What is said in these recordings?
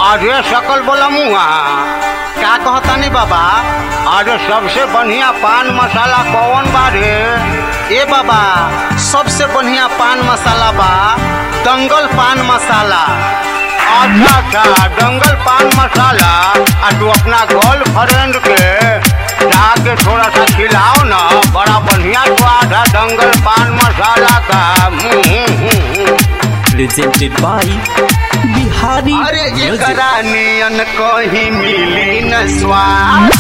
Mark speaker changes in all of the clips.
Speaker 1: अरे सकल बोला मुआ का कहतानी बाबा अरे सबसे बढ़िया पान मसाला कौन बा रे ए बाबा सबसे बढ़िया पान मसाला बा दंगल पान मसाला अच्छा अच्छा दंगल पान मसाला आ तू अपना गर्लफ्रेंड के जाके थोड़ा सा खिलाओ ना बड़ा बढ़िया स्वाद है दंगल पान मसाला का हम्म, हम्म, हम्म, हम्म।
Speaker 2: presented by Bihari
Speaker 1: अरे
Speaker 2: Music.
Speaker 1: एकरा नियन कहीं मिली न स्वाद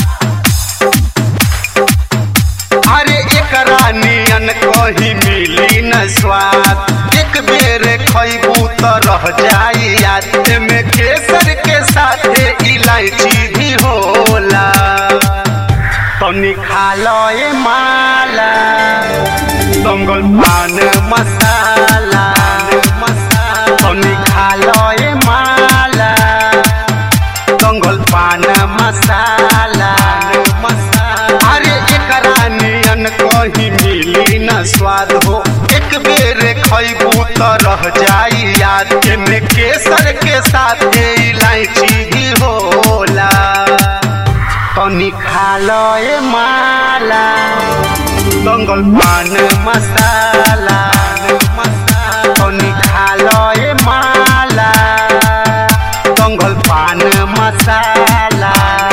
Speaker 1: अरे एकरा नियन कहीं मिली न स्वाद एक बेर खैबू तो रह जाई याद में केसर के साथे इलायची भी होला तनी खा लो ए माला दंगल पान मसाला तनी खा लो ए माला दंगल पान मसाला अरे एकरा नियन कहीं मिली न स्वाद हो एक बेर खैबू तो रह जाई याद में केसर के साथ इलायची भी होला तनी खा लो ए माला दंगल पान मसाला तनी खा लो ए माला दंगल पान मसाला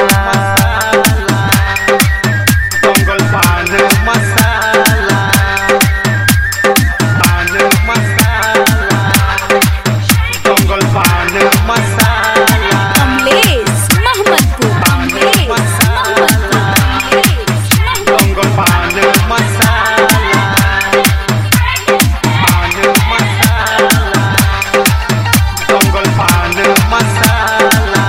Speaker 1: दंगल पान मसाला पान मसाला दंगल पान मसाला
Speaker 3: कमलेश मोहम्मदपुर कमलेश मोहम्मदपुर कमलेश
Speaker 1: दंगल पान मसाला पान मसाला दंगल पान मसाला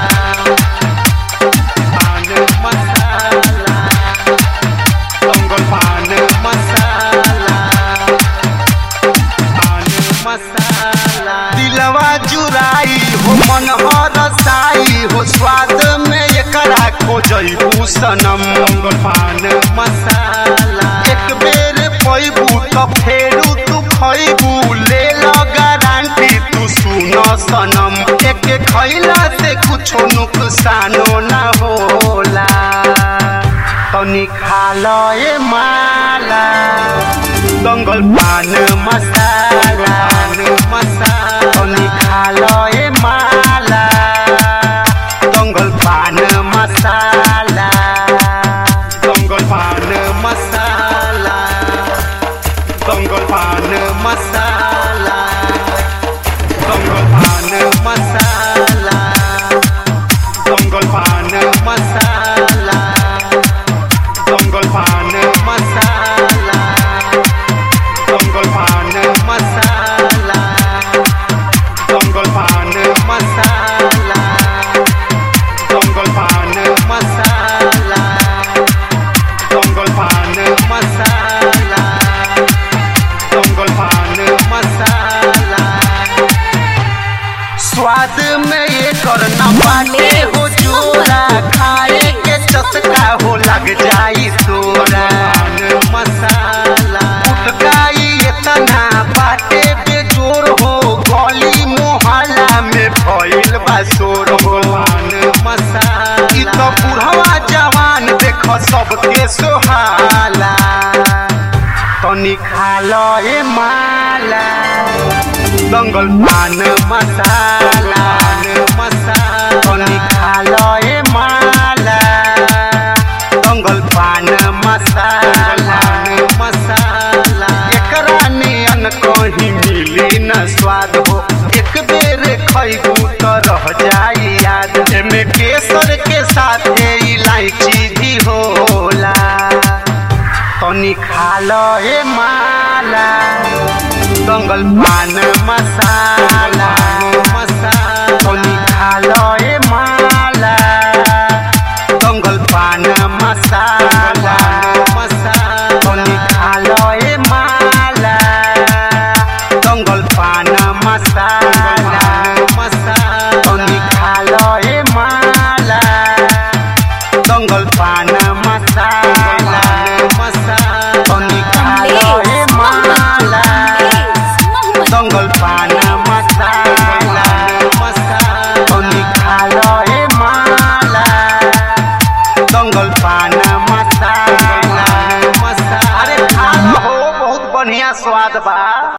Speaker 1: पान मसाला दंगल पान मसाला पान मसाला दिलवा जुराई हो मन हरसाई हो स्वाद में एकरा खोजबू सनम दंगल पान मसाला एक बेर पैबू तो फेरू तू खैबू ले लो गारंटी तू सुन सनम एक खैला से कुछो नुकसानो ना होला तनी खा लो ए माला दंगल पान मसाला मसाला तनी खा लो ए माला दंगल पान मसाला दंगल पान मसाला दंगल पान मसाला दंगल पान मसाला दंगल पान मसाला दंगल पान मसाला दंगल पान मसाला दंगल पान मसाला दंगल पान मसाला दंगल पान मसाला दंगल पान मसाला स्वाद में ये करना बाटे हो जोरा खाए के चटका हो लग जाई तोरा मसाला उठकाई इतना बाटे बेजोर हो गली मोहल्ला में भइल बा शोर हो मसाला ई तो बुढ़वा जवान देख सबके सोहाला तनी खा लो ए माला दंगल पान मसाला मसाला तनी खा लो ए माला दंगल पान मसाला मसाला एकरा नियन कहीं मिली न स्वाद हो एक बेर खैबू तो रह जाई याद एमे केसर के साथ इलायची भी होला तनी खा लो ए माला दंगल पान मसाला मसाला तनी खा लो ए माला दंगल पान मसाला मसाला तनी खा लो ए माला दंगल पान मसाला मसाला तनी खा लो ए माला दंगल पान मसाला मसाला तनी खा लो ए माला
Speaker 3: कमलेश मोहम्मदपुर
Speaker 1: दंगल पान पान मसाला अरे खा लो हो बहुत बढ़िया स्वाद बा